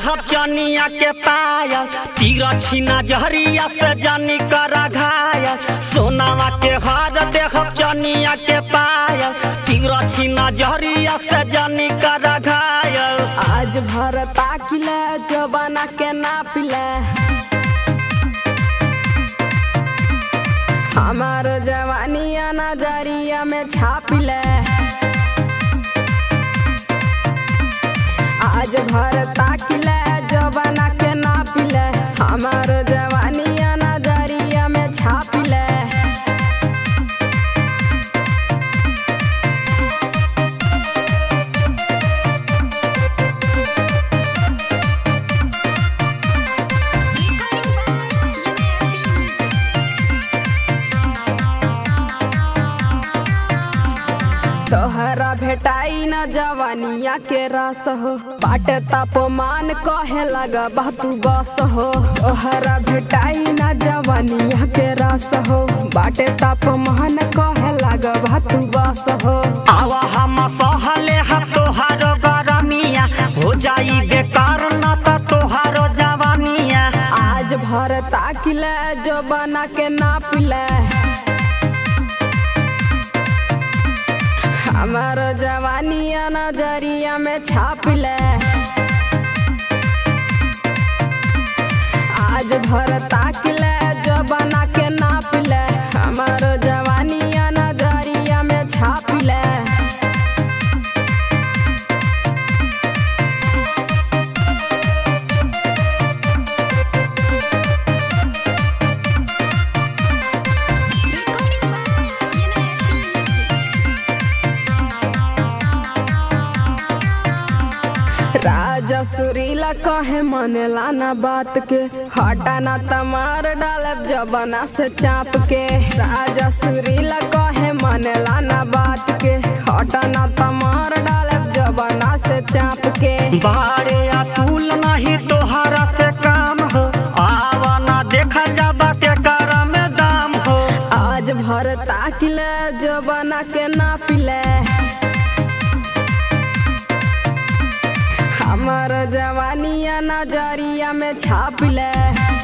देहब चनिया के पायल तीरा छीना जहरिया से जानी करा घायल सोनावा के हार देहब चनिया के पायल तीरा छीना जहरिया से जानी करा घायल आज भर ताकिले जबाना के नापिले हमार जवानिया नजरिया में छापिले आज भर ताकिले जबाना के नापिले हमार जवानिया नजरिया में छापिले तोहरा भेटाई न जवानिया के रस हो बाट तापमान कहे लगा तू बस हो तोहरा भेटाई न जवानिया के रस हो बाट तापमान कहे लगा तू बस हो आवा हम सहले हा तोहार गरमिया हो जाई बेकार न त तोहार जवानिया आज भर ताकिले जो बना के नापिले हमार जवानिया नजरिया में छापिले आज भर ताकिले जो बना के नापिले हमार जवानिया नजरिया में छापिले राजा सुरीला कहे मनेला ना बात के हटा ना तमार डालब जबना से चाप के राजा सुरीला कहे मनेला ना बात के हटा ना तमार डालब जबना से चाप के बारे अतुल नहीं तोहारा से काम हो आवा ना देखा जाबा के कर में दाम हो आज भर ताकिले जबना के नापिले हमार जवानिया नजरिया में छापिले